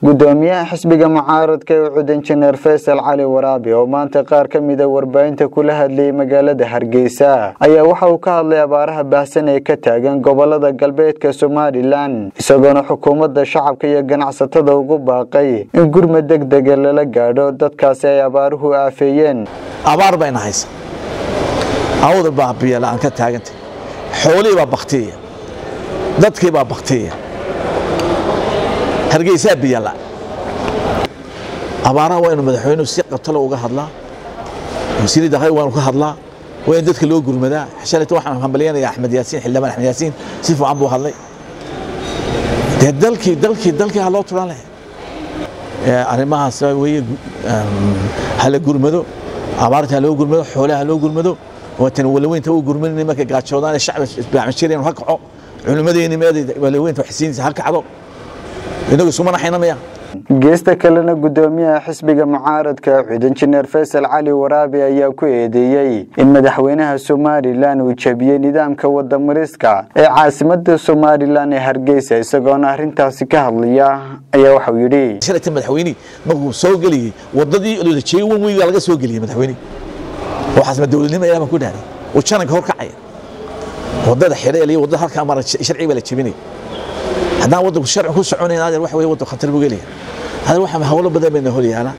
gudoomiyaha xisbiga mucaaradka ee ucud injineer faysal cali waraabi oo maanta qaar ka mida warbaahinta kula hadlayay magaalada hargeysa ayaa waxa uu ka hadlay abaaraha baahsan ee ka taagan gobolada galbeedka somalilan isagoona xukuumadda shacabka iyo ganacsatada ugu baaqay in gurmad deg dega lala gaadho dadkaasi ay abaaruhu aafeeyeen abaar bayna haysa awda baa biyala-aan ka taagantay xoolihii baa baktiya dadkii baa baktiya hargeysaa biyala abaaraha waa inu madaxweynuhu si qabtalo uga hadlaa wasiiri dakhli waanu ka hadlaa waa in dadka loo gurmadaa shalayta waxaan hambalyanaya axmed yaasiin xildhibaan axmed yaasiin si fiican buu hadlay dee dalkii dalkii dalkii ha loo turan leh arrimahaas weye hala gurmado abaarta ha loo gurmado xoolaha ha loo gurmado waatan walaweynta u gurmanayna markay gaajoodaan shacbi isbaacmashireen ha kaco culimmadeeni meeday walaweynta waxsiinaysa ha kacdo inagu isuma naxaynamaya geesta kalena gudoomiyaha xisbiga mucaaradka ucud injineer faysal cali waraabi ayaa ku eedeeyey in madaxweynaha somalilan uu jebiyey nidaamka wadamariska ee caasimada somalilan ee hargeysa isagoona arintaasi ka hadlaya ayaa waxau yidhi shalayta madaxweyne markuu soo geliyey wadadii lolajeeyo wan weygaa laga soo geliyey madaxweyne waxaas ma dowladnimo ilaah baan ku dhahday uu jananka hor kacaya wadada xidhay iyo wadada halkaa mara sharci baa la jebinaya haddaan waddanku sharci ku soconayn adeer waxa weye waddan khatar buu gelaya adeer waxa hawlo badan bayna hor yaala